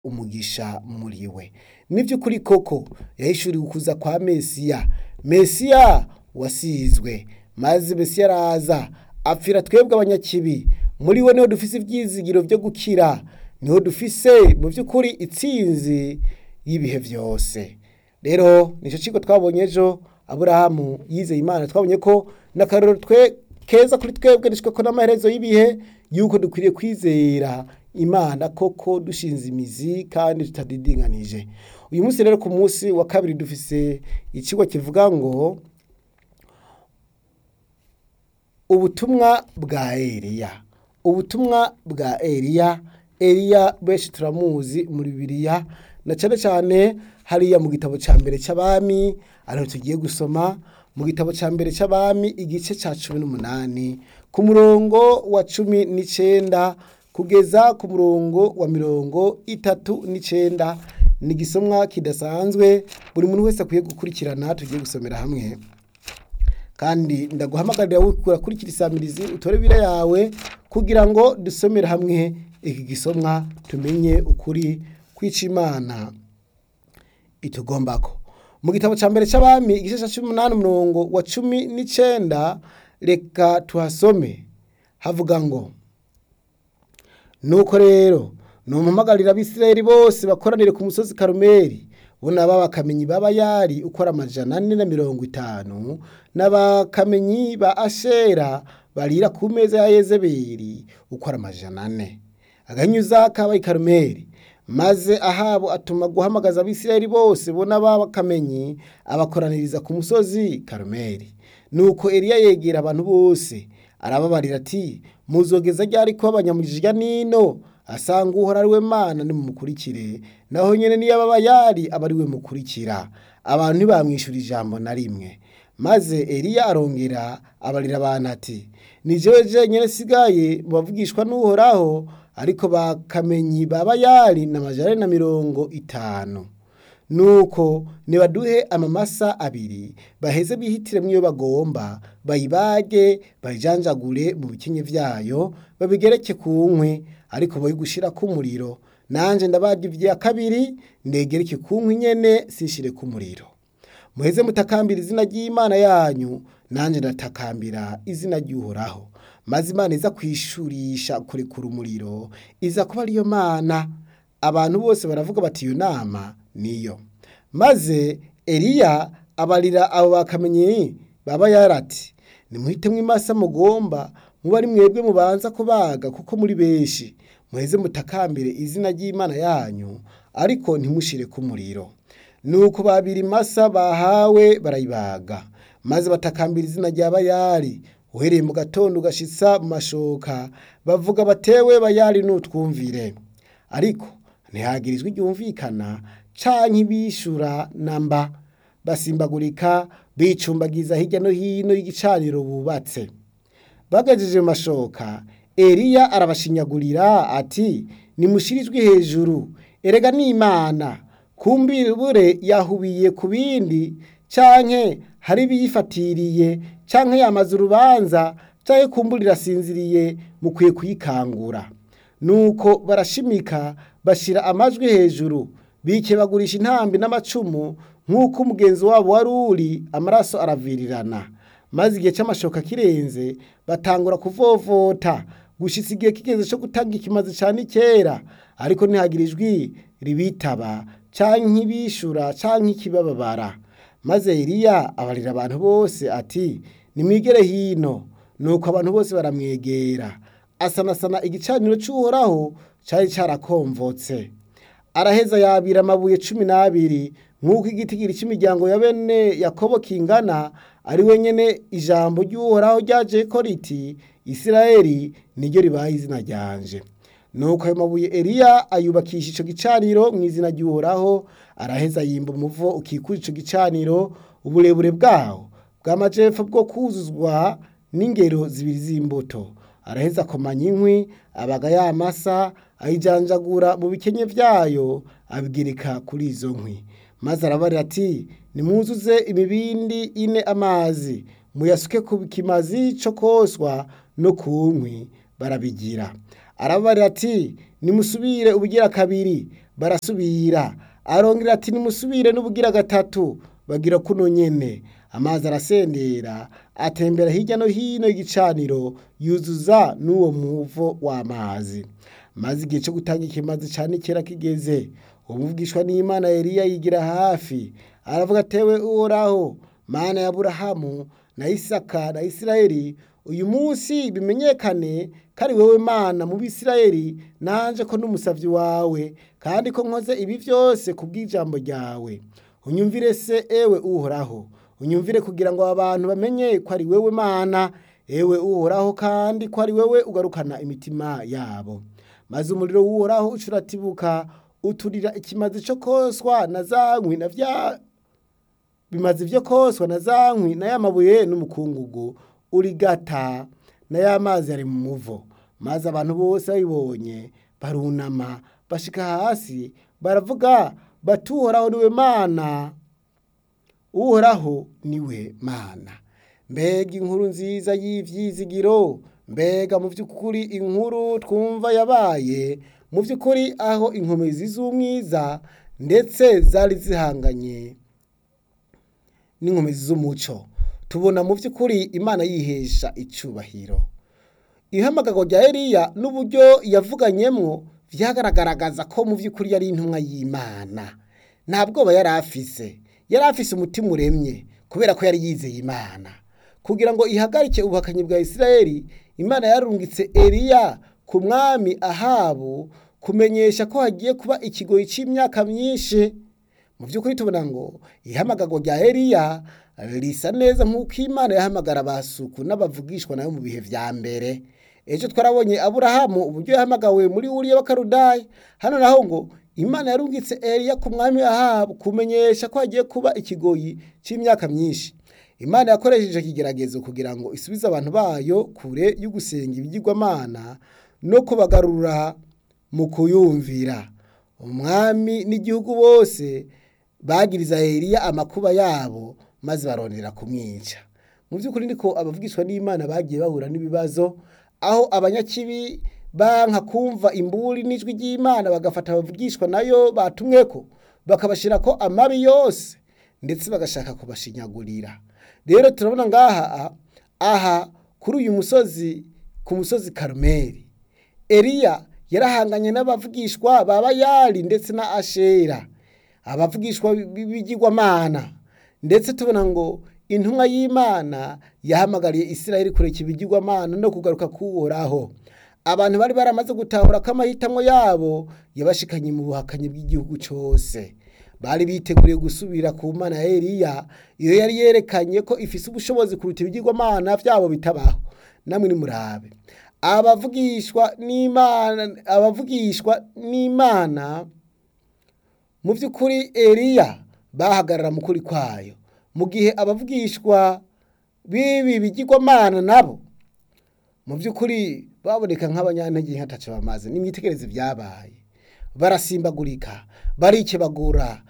umugisha muri we ni vy'ukuri koko yahishuriwe ukuza kwa mesiya mesiya wasizwe maze mesiya araza apfira twebwe abanyakibi muri we niho dufise ivyizigiro vyo gukira niho dufise mu vy'ukuri itsinzi y'ibihe vyose rero nico cigo twabonye ejo aburahamu yizeye imana twabonye ko n'akarorero twe keza kuri twebwe dushika n'amaherezo y'ibihe yuko dukwiriye kwizera imana koko dushinze imizi kandi tutadidinganije uyu munsi rero ku munsi wa kabiri dufise icigwa kivuga ngo ubutumwa bwa Eliya ubutumwa bwa Eliya Eliya benshi turamuzi muri Bibiliya na cane cane hariya mu gitabo ca mbere c'abami ariho tugiye gusoma mu gitabo ca mbere c'abami igice ca cumi n'umunani ku murongo wa cumi n'icenda kugeza ku murongo wa mirongo itatu n'icenda ni igisomwa kidasanzwe buri muntu wese akwiye gukurikirana tugiye gusomera hamwe kandi ndaguhamagarira urakurikira isamirizi utore bira yawe kugira ngo dusomere hamwe iki gisomwa tumenye ukuri kwica imana itugombako mu gitabo ca mbere c'abami igice ca cumi n'umunani umurongo wa cumi n'icenda reka tuhasome havuga ngo nuko rero nompamagarira abisirayeli bose bakoranire ku musozi karumeli bo naba bakamenyi b'abayari uko ari amajana ane na mirongo itanu n'abakamenyi ba ashera barira ku meza ya yezebeli uko ari amajana ane aganyuza kabaye karumeli maze ahabo atuma guhamagaza abisirayeli bose bo n'abakamenyi abakoraniriza ku musozi karumeli nuko eliya yegera abantu bose arababarira ati muzogeza ryari ko abanyamujija nino asanga uhora ari we mana nimumukurikire naho nyene niyo ababa yari aba ari we mukurikira abantu ntibamwishura ijambo na rimwe maze eliya arongera abarira abantu ati ni jewe jenyene sigaye mu bavugishwa n'uhoraho ariko bakamenyi baba yari na majana na mirongo itanu nuko nibaduhe amamasa abiri baheze bihitiremwo iyo bagomba bayibage bayijanjagure mu bikenye vyayo babigereke ku nkwi ariko boye gushirako umuriro nanje ndabaga ivya kabiri ndegereke ku nkwi nyene sinshire ku muriro muheze mutakambira izina ry'imana yanyu nanje ndatakambira izina ry'uhoraho maze imana iza kwishurisha kurekura umuriro iza kuba ariyo mana abantu bose baravuga bati iyo nama niyo maze eliya abarira abo bakamenyi baba yarati nimuhitemwo imasa mugomba muba ari mwebwe mubanza kubaga kuko muri benshi muheze mutakambire izina ry'imana yanyu ariko ntimushire ku muriro nuko babiri imasa bahawe barayibaga maze batakambira izina rya bayari uhereye mu gatondo ugashitsa mu mashoka bavuga batewe bayari nutwumvire ariko ntihagirizwe ryumvikana canke ibishura namba basimbagurika bicumbagiza hirya no hino y'igicaniro bubatse bagejeje mu mashoka eliya arabashinyagurira ati nimushirijwe hejuru erega n'imana kumbibure yahubiye ku bindi canke hari ibiyifatiriye canke yamaze urubanza canke kumbura irasinziriye mukwiye kuyikangura nuko barashimika bashira amajwi hejuru bike bagurisha intambi n'amacumu nk'uko umugenzi wabo wari uri amaraso aravirirana maze igihe c'amashoka kirenze batangura kuvovota gushitsa igihe kigeze co gutanga ikimazi cane kera ariko ntihagira ijwi ribitaba canke ibishura canke ikibababara maze Eliya abarira abantu bose ati nimwigere hino nuko abantu bose baramwegera asanasana igicaniro c'uhoraho cari carakomvotse araheza yabira amabuye cumi n'abiri nk'uko igitigiri cy'imiryango ya bene yakobo kingana ari we nyene ijambo ry'uhoraho ryajeko riti isirayeli niryo ribaye izina ryanje nuko ayo mabuye eliya ayubakisha ico gicaniro mu izina ry'uhoraho araheza yimba umuvo ukikuje ico gicaniro uburebure bwawo bw'amajepfo bwo kuzuzwa n'ingero zibiri z'imbuto araheza akomanya inkwi abaga ya masa ayijanjagura mu bikenye vyayo abigereka kuri izo nkwi maze arabarira ati nimwuzuze imibindi ine amazi muyasuke ku kimazi co koswa no ku nkwi barabigira arabarira ati nimusubire ubugira kabiri barasubira arongera ati nimusubire n'ubugira gatatu bagira kuno nyene amazi arasendera atembera hirya no hino y'igicaniro yuzuza n'uwo muvo w'amazi maze igihe cyo gutanga ikimazi cane kera kigeze umuvugishwa n'imana Eliya yigira hafi aravuga atewe uhoraho mana ya Aburahamu na Isaka na Isirayeli uyu munsi bimenyekane ko ari wewe mana mu Bisirayeli nanje ko n'umusavyi wawe kandi ko nkoze ibi vyose kubw'ijambo ryawe unyumvire se ewe uhoraho unyumvire kugira ngo abantu bamenye ko ari wewe mana ewe uhoraho kandi ko ari wewe ugarukana imitima yabo maze umuriro w'uhoraho ucuratibuka uturira ikimazi co koswa na za nkwi na vya bimaze ivyo koswa na za nkwi na ya mabuye n'umukungugu urigata na ya mazi ari mu muvo maze abantu bose babibonye barunama bashika hasi baravuga bati uhoraho niwe mana uhoraho niwe mana mbega inkuru nziza y'ivyizigiro mbega mu vy'ukuri inkuru twumva yabaye mu vy'ukuri aho inkomezi z'umwiza ndetse zari zihanganye n'inkomezi z'umuco tubona mu vy'ukuri imana yihesha icubahiro ihamagarwa rya Eliya n'uburyo yavuganyemwo vyagaragaraza ko mu vy'ukuri yari intumwa y'Imana nta bwoba yari afise yari afise umutima uremye kubera ko yari yizeye Imana kugira ngo ihagarike ubuhakanyi bwa Isirayeli Imana yarungitse Eliya ku mwami Ahabu kumenyesha ko hagiye kuba ikigoyi c'imyaka myinshi mu vy'ukuri tubona ngo ihamagarwa rya Eliya risa neza nk'uko Imana yahamagara abasuku n'abavugishwa nayo mu bihe vya mbere ejo twarabonye Aburahamu uburyo yahamagawe muri Uriya w'Akarudaya hano naho ngo Imana yarungitse Eliya ku mwami Ahabu kumenyesha ko hagiye kuba ikigoyi c'imyaka myinshi Imana yakoresheje ikigeragezo kugira ngo isubize abantu bayo kure y'ugusenga ibigirwamana no kubagarura mu kuyumvira umwami n'igihugu bose bagiriza Eliya amakuba yabo maze barondera kumwica mu by'ukuri niko abavugishwa n'Imana bagiye bahura n'ibibazo aho abanyakibi banka kumva imburi n'ijwi ry'Imana bagafata abavugishwa nayo batumweko bakabashira ko amabi yose ndetse bagashaka kubashinyagurira rero turabona ngaha aha kuri uyu musozi ku musozi Karumeli Eliya yarahanganye n'abavugishwa ba Bayali ndetse na Ashera abavugishwa b'ibigirwamana ndetse tubona ngo intumwa y'Imana yahamagariye Isirayeli kureka ibigirwamana no kugaruka kuhoraho abantu bari baramaze gutahura ko amahitamwo yabo yabashikanye mu buhakanyi bw'igihugu cose bari biteguriye gusubira ku mana ya Eliya iyo yari yerekanye ko ifise ubushobozi kuruta ibigirwamana vyabo bitabaho namwe nimurabe abavugishwa n'Imana abavugishwa n'Imana mu vy'ukuri Eliya bahagarara mu kuri kwayo mu gihe abavugishwa bibi bigirwamana nabo mu vy'ukuri baboneka nk'abanyantege nkataco bamaze nimwitegereze vyabaye barasimbagurika barikebagura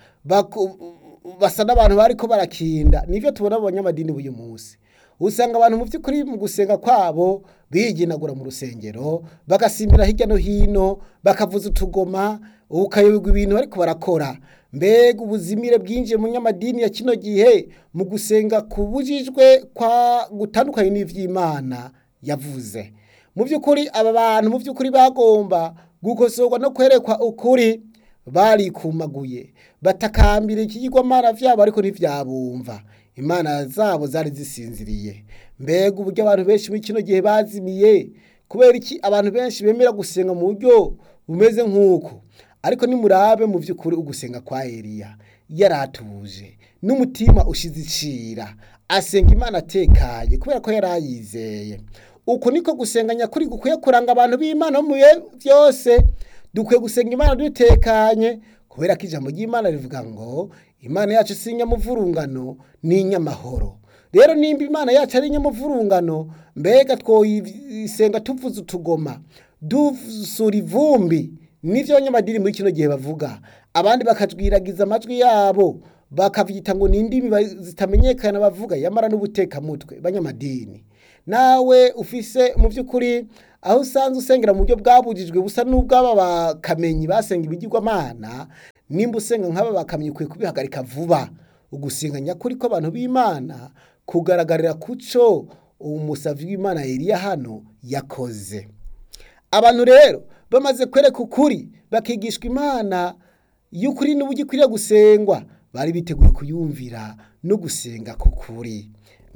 basa n'abantu bariko barakinda nivyo tubona mu banyamadini b'uyu munsi usanga abantu mu vy'ukuri mu gusenga kwabo biginagura mu rusengero bagasimbira hirya no hino bakavuza utugoma ukayoberwa ibintu bariko barakora mbega ubuzimire bwinjiye mu nyamadini ya kino gihe mu gusenga kubujijwe kwa gutandukanye n'ivy'Imana yavuze mu vy'ukuri aba bantu mu vy'ukuri bagomba gukosorwa no kwerekwa ukuri barikumaguye batakambira ikigirwamana vyabo ariko ntivyabumva imana zabo zari zisinziriye mbega uburyo abantu benshi muri kino gihe bazimiye kubera iki abantu benshi bemera gusenga mu buryo bumeze nk'uko ariko nimurabe mu vy'ukuri ugusenga kwa Eliya yaratuje n'umutima ushize icira asenga imana atekanye kubera ko yarayizeye uko niko gusenga nyakuri gukwiye kuranga abantu b'Imana mu bihe vyose dukwiye gusenga imana dutekanye kubera ko ijambo ry'Imana rivuga ngo imana yacu si inyamuvurungano ni inyamahoro rero nimba imana yacu ari inyamuvurungano mbega twoyisenga tuvuza utugoma dusura ivumbi nivyo abanyamadini muri kino gihe bavuga abandi bakajwiragiza amajwi yabo bakavyita ngo ni indimi zitamenyekana bavuga yamara n'ubutekamutwe banyamadini nawe ufise mu vy'ukuri aho usanzwe usengera mu buryo bwabujijwe busa n'ubw'aba bakamenyi basenga ibigirwamana nimba usenga nk'aba bakamyi ukwiye kubihagarika vuba ugusenga nyakuri kw'abantu b'imana kugaragarira kuco umusavyi w'imana Eliya hano yakoze abantu rero bamaze kwereka ukuri bakigishwa imana y'ukuri n'uburyo ikwiriye gusengwa bari biteguye kuyumvira no gusenga k'ukuri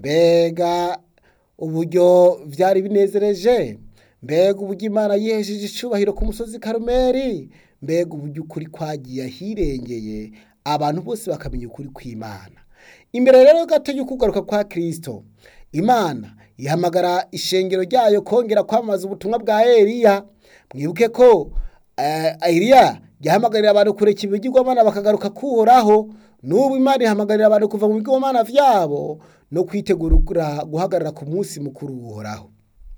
mbega uburyo vyari binezereje mbega uburyo imana yihesheje icubahiro ku musozi karumeri mbega uburyo ukuri kwagiye ahirengeye abantu bose bakamenya ukuri kw'imana imbere rero gato y'ukugaruka kwa kristo imana ihamagara ishengero ryayo kongera kwamamaza ubutumwa bwa eliya mwibuke ko eh, eliya yahamagarira abantu kureka ibigirwamana bakagaruka kuhoraho n'ubu imana ihamagarira abantu kuva mu bigirwamana vyabo no kwitegura guhagarara ku munsi mukuru uhoraho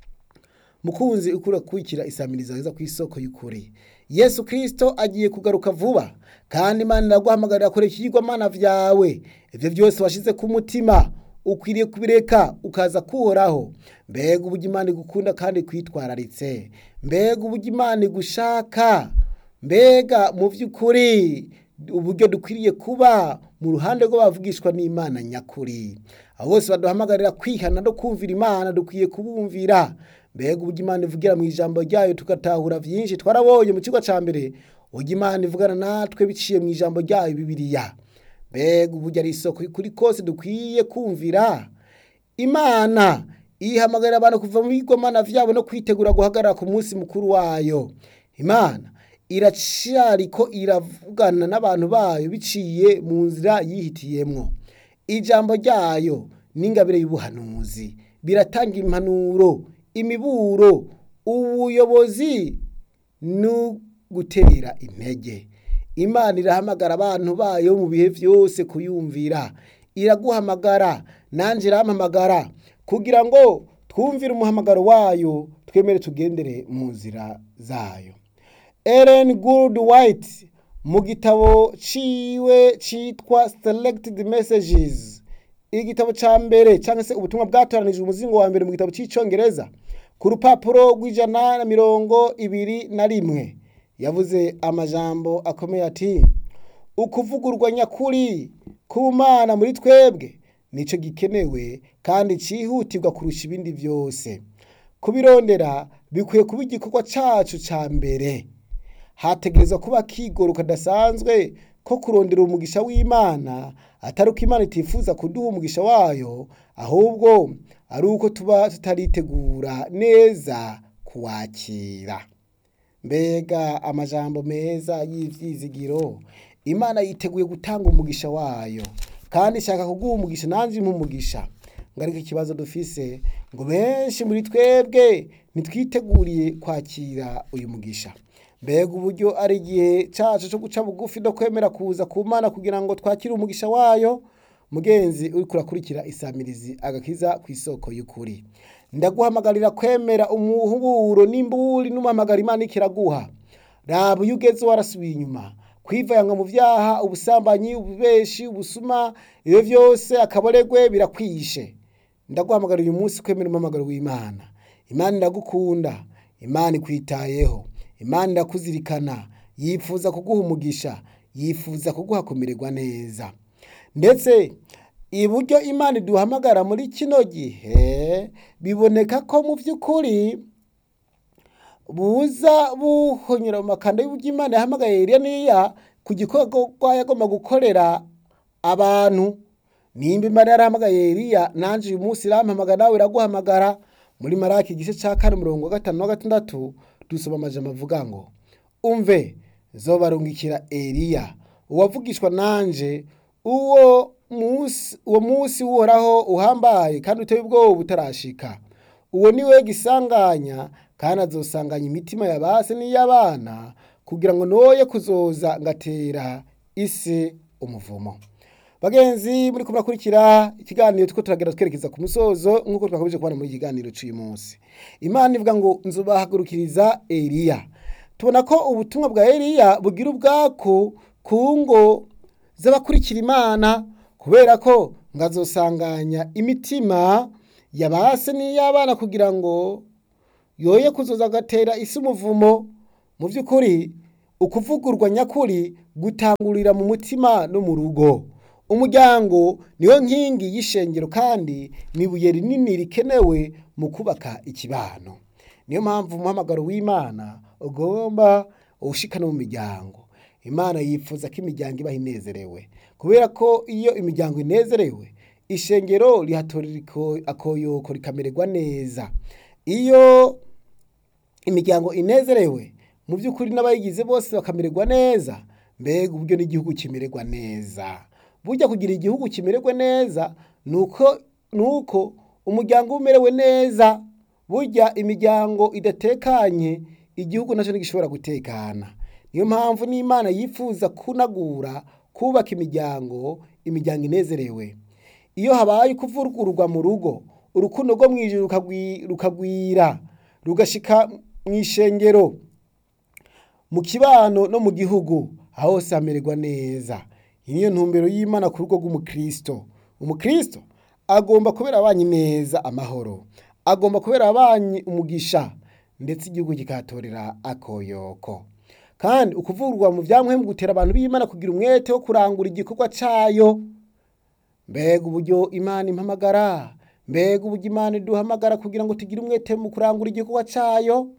mukunzi ukura kwikira isamiriza heza ku isoko y'ukuri yesu kristo agiye kugaruka vuba kandi imana iraguhamagarira kureka ibigirwamana vyawe ivyo vyose washize ku mutima ukwiriye kubireka ukaza kuhoraho mbega uburyo imana igukunda kandi kwitwararitse mbega uburyo imana igushaka mbega mu vy'ukuri uburyo dukwiriye kuba mu ruhande rw'abavugishwa n'imana nyakuri abo bose baduhamagarira kwihana no kumvira imana dukwiye kubumvira mbega uburyo imana ivugira mu ijambo ryayo tugatahura vyinshi twarabonye mu kigo ca mbere uburyo imana ivugana natwe biciye mu ijambo ryayo bibiliya mbega uburyo ari isoko kuri kose dukwiye kumvira imana ihamagarira abantu kuva mu bigomana vyabo no kwitegura guhagarara ku munsi mukuru wayo imana iracariko iravugana n'abantu bayo biciye mu nzira yihitiyemwo ijambo ryayo n'ingabire y'ubuhanuzi biratanga impanuro imiburo ubuyobozi no gutera intege imana irahamagara abantu bayo mu bihe vyose kuyumvira iraguhamagara nanje irampamagara kugira ngo twumvire umuhamagaro wayo twemere tugendere mu nzira zayo Ellen Gould White mu gitabo ciwe citwa Selected Messages igitabo ca mbere canke se ubutumwa bwatoranijwe umuzingo wa mbere mu gitabo c'icongereza ku rupapuro rw'ijana na mirongo ibiri na rimwe yavuze amajambo akomeye ati ukuvugurwa nyakuri ku mana muri twebwe nico gikenewe kandi cihutirwa kurusha ibindi vyose kubirondera bikwiye kuba igikorwa cacu ca mbere hategerezwa kuba kigoro kadasanzwe ko kurondera umugisha w'imana atari uko imana itifuza kuduha umugisha wayo ahubwo ari uko tuba tutaritegura neza kuwakira mbega amajambo meza y'ivyizigiro imana yiteguye gutanga umugisha wayo kandi ishaka kuguha umugisha nanje impa umugisha ngo ariko ikibazo dufise ngo benshi muri twebwe ntitwiteguriye kwakira uyu mugisha mbega uburyo ari igihe cacu co guca bugufi no kwemera kuza ku mana kugira ngo twakire umugisha wayo mugenzi uriko urakurikira isamirizi agakiza ku isoko y'ukuri ndaguhamagarira kwemera umuhuburo n'imburi n'umuhamagara imana ikiraguha raba iyo ugeze warasubiye inyuma kwivanga mu vyaha ubusambanyi ububeshi ubusuma ivyo vyose akaboregwe birakwishe ndaguhamagara uyu munsi kwemera umuhamagaro w'imana imana iragukunda imana ikwitayeho imana irakuzirikana yifuza kuguha umugisha yifuza kuguha kumererwa neza ndetse iburyo imana iduhamagara muri kino gihe biboneka ko mu by'ukuri buza buhonyura mu makanda y'uburyo imana yahamagaye Eliya niya ku gikorwa yagomba gukorera abantu nimba imana yarahamagaye Eliya nanje uyu munsi irampamagara nawe iraguhamagara muri maraki igice ca kane umurongo wa gatanu na gatandatu dusoma amajambo avuga ngo umve zobarungikira Eliya uwavugishwa nanje uwo musi uwo musi uhoraho uhambaye kandi uteye ubwoba butarashika uwo ni we gisanganya kandi azosanganya imitima ya base n'iy'abana kugira ngo noye kuzoza ngatera isi umuvumo bagenzi muri kumurakurikira ikiganiro tuko turagera twerekeza ku musozo nk'uko twakomeje kubona muri iki kiganiro cy'uyu munsi imana ivuga ngo nzubahagurukiriza eliya tubona ko ubutumwa bwa eliya bugira ubwako ku ngo z'abakurikira imana kubera ko ngazosanganya imitima ya base n'iy'abana kugira ngo yoye kuzoza agatera isi umuvumo mu by'ukuri ukuvugurwa nyakuri gutangurira mu mutima no mu rugo umuryango niyo nkingi y'ishengero kandi ni ibuye rinini rikenewe mu kubaka ikibano niyo mpamvu umuhamagaro w'imana ugomba ushikana mu miryango imana yifuza ko imiryango ibaho inezerewe kubera ko iyo imiryango inezerewe ishengero rihatorera akoyoko rikamererwa neza iyo imiryango inezerewe mu by'ukuri n'abayigize bose bakamererwa neza mbega uburyo n'igihugu kimererwa neza burya kugira igihugu kimererwe neza nuko nuko umuryango umerewe neza burya imiryango idatekanye igihugu nacyo ntigishobora gutekana niyo mpamvu n'imana yifuza kunagura kubaka imiryango imiryango inezerewe iyo habaye kuvurugurwa mu rugo urukundo rwo mu ijoro rukagwira rugashika mu ishengero mu kibano no mu gihugu aho hose hamererwa neza iyi niyo ntumbero y'imana ku rugo rw'umukristo umukristo agomba kubera abanyi neza amahoro agomba kubera abanyi umugisha ndetse igihugu kikahatorera akoyoko kandi ukuvurwa mu byamuhemu gutera abantu b'imana kugira umwete wo kurangura igikorwa cyayo mbega uburyo imana impamagara mbega uburyo imana iduhamagara kugira ngo tugire umwete mu kurangura igikorwa cyayo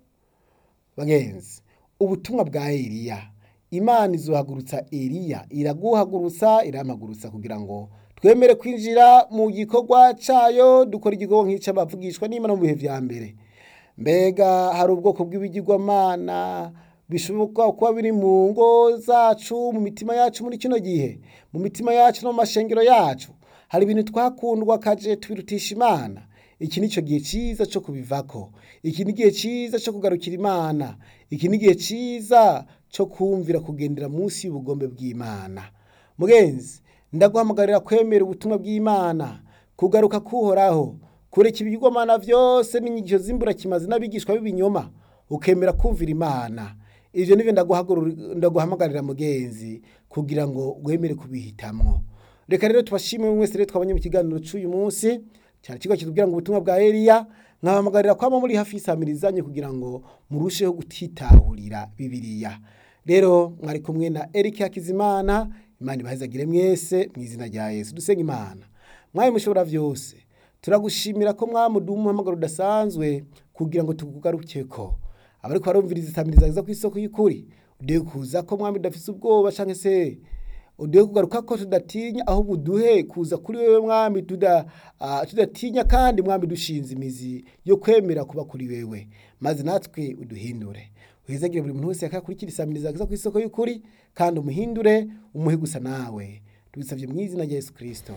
bagenzi ubutumwa bwa Eliya imana izohagurutsa Eliya iraguhagurutsa irampagurutsa kugira ngo twemere kwinjira mu gikorwa cyayo dukora igikorwa nk'icyo bavugishwa n'imana mu bihe vya mbere mbega hari ubwoko bw'ibigirwamana bishoboka kuba biri mu ngo zacu mu mitima yacu muri kino gihe mu mitima yacu no mu mashengero yacu hari ibintu twakundwa kaje tubirutisha imana iki ni cyo gihe cyiza cyo kubivako iki ni igihe cyiza cyo kugarukira imana iki ni igihe cyiza cyo kumvira kugendera munsi y'ubugombe bw'imana mugenzi ndaguhamagarira kwemera ubutumwa bw'imana kugaruka kuhoraho kureka ibigirwamana byose n'inyigisho z'imburakimazi n'abigishwa b'ibinyoma ukemera kumvira imana ibyo nibyo ndaguhamagarira mugenzi kugira ngo wemere kubihitamwo reka rero tubashimire mwese rero twabonye mu kiganiro cy'uyu munsi cyane ikigo kitubwira ngo ubutumwa bwa Eliya nkabahamagarira kwama muri hafi y'isamirizanye kugira ngo murusheho gutitahurira bibiliya rero mwari kumwe na Eric Hakizimana imana ibahezagire mwese mu izina rya Yesu dusenga imana mwaye mushobora byose turagushimira ko mwamuduha umuhamagaro udasanzwe kugira ngo tukugarukeko abari barumviriza isamiriza ku isoko y'ukuri ugiye kuza ko mwami udafise ubwoba cyangwa se uduhe kugaruka ko tudatinya ahubwo uduhe kuza kuri wewe mwami tudatinya kandi mwami dushinze imizi yo kwemera kuba kuri wewe maze natwe uduhindure uhezagire buri muntu wese yakakurikira isamiriza ku isoko y'ukuri kandi umuhindure umuhe gusa nawe tubisabye mu izina rya Yesu Kristo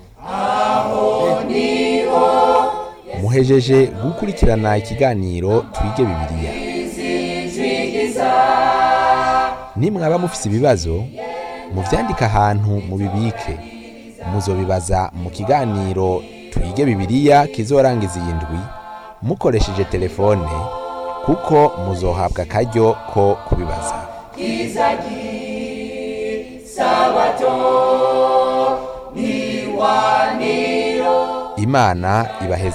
muhejeje gukurikirana ikiganiro twige bibiliya nimwaba mufise ibibazo muvyandike ahantu mubibike muzobibaza mu kiganiro twige bibiliya kizorangiza iyi ndwi mukoresheje telefone kuko muzohabwa akaryo ko kubibaza imana ibaheze